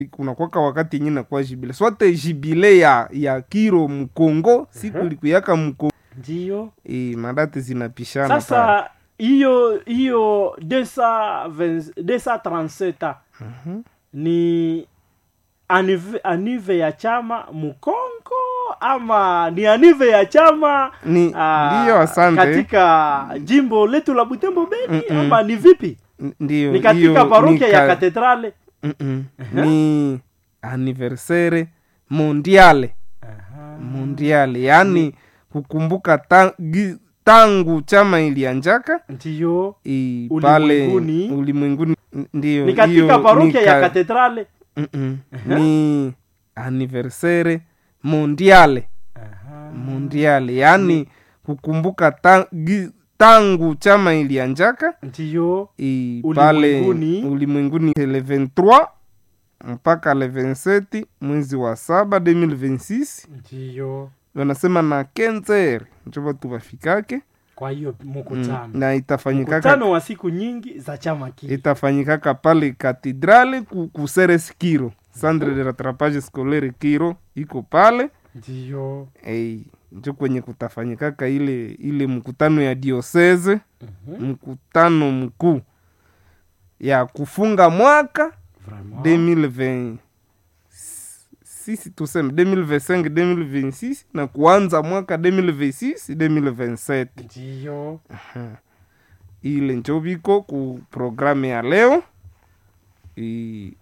kunakwaka wakati yenye nakuwa jibile swate jibile ya ya kiro mkongo siku Mhm. likuyaka mkongo ndiyo e, madate zinapishana pale. sasa hiyo hiyo 220 237 Mhm. ni anive, anive ya chama mkongo ama ni anive ya chama ni ah, ndiyo asante katika jimbo letu la butembo beni Mm-mm. ama ni vipi N- ndiyo ni katika hiyo parokia ni ya ka- katedrale Mm-mm. ni anniversaire mondiale Aha. mondiale yaani kukumbuka ta, gi, tangu chama ilianjaka ndiyo i, pale Ulimwenguni. ulimwenguni n- ndiyo ni katika hiyo parokia ni ya ka- katedrale Mm-mm. ni anniversaire mondiale Aha. mondiale yaani kukumbuka ta, gi, tangu chama ilianjaka ndiyo i, pale Ulimwenguni. ulimwenguni le 23 mpaka le 27 mwezi wa saba 2026 ndiyo wanasema na kenzer njo batu bafikake kwa hiyo mm. mkutano na itafanyikaka mkutano wa siku nyingi za chama kile itafanyikaka pale katedrale ku, ku Ceres kiro centre de rattrapage scolaire kiro iko pale ndiyo hey, njo kwenye kutafanyikaka ile ile mkutano ya dioseze Mhm. mkutano mkuu ya kufunga mwaka Vraiment. 2020 sisi tuseme 2025 2026 na kuanza mwaka 2026 2027 ndiyo ile njo biko ku programu ya leo I...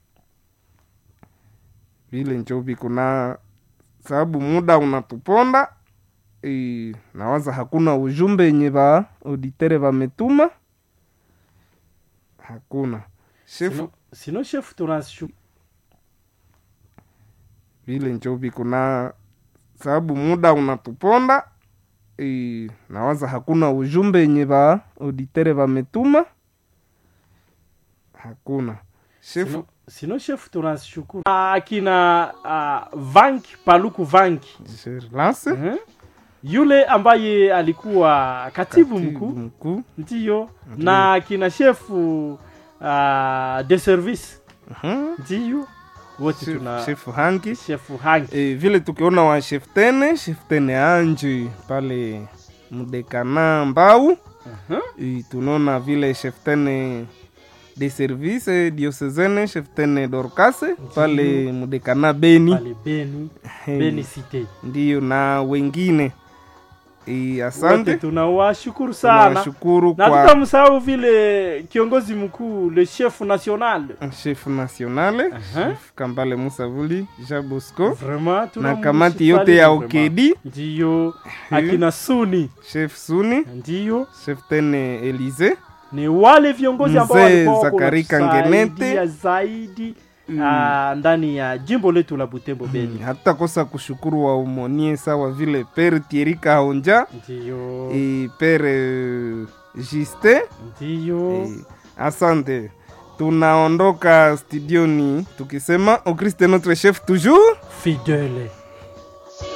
vile njo biko na sababu muda unatuponda I... nawaza hakuna ujumbe yenye ba auditere bametuma hakuna shefu sino, sino chef tunashu vile njo biko na sababu muda unatuponda I... nawaza hakuna ujumbe yenye ba auditere bametuma hakuna shefu sino, sino chef tunashukuru akina uh, vanki paluku vanki Je relance Mhm. yule ambaye alikuwa katibu mkuu mkuu ndiyo na kina shefu uh, de service Mhm. ndiyo wote Chef- tuna shefu hangi shefu hangi e, vile tukiona wa chef tene chef tene anji pale mdekana mbau Mhm. e, tunaona vile chef tene de service diocesene chef tene dorkase pale mdekana beni pale beni Eh, beni cite ndiyo na wengine e, wote asante tunawashukuru sana tunawashukuru na kwa tutamsahau vile kiongozi mkuu le chef national chef nationale Aha. chef kambale musavuli jabosco vraiment na kamati yote ya okedi ndiyo akina suni chef suni ndiyo chef tene elize ni wale viongozi ambao Mzee walikuwa wako Zakari wanatusaidia Kangenete. zaidi Mm. ah, ndani ya jimbo letu la butembo beni hatutakosa kushukuru wa umonie sawa vile pere tieri kahonja ndiyo e pere juste ndiyo e, asante tunaondoka studioni tukisema au Christ est notre chef toujours fidele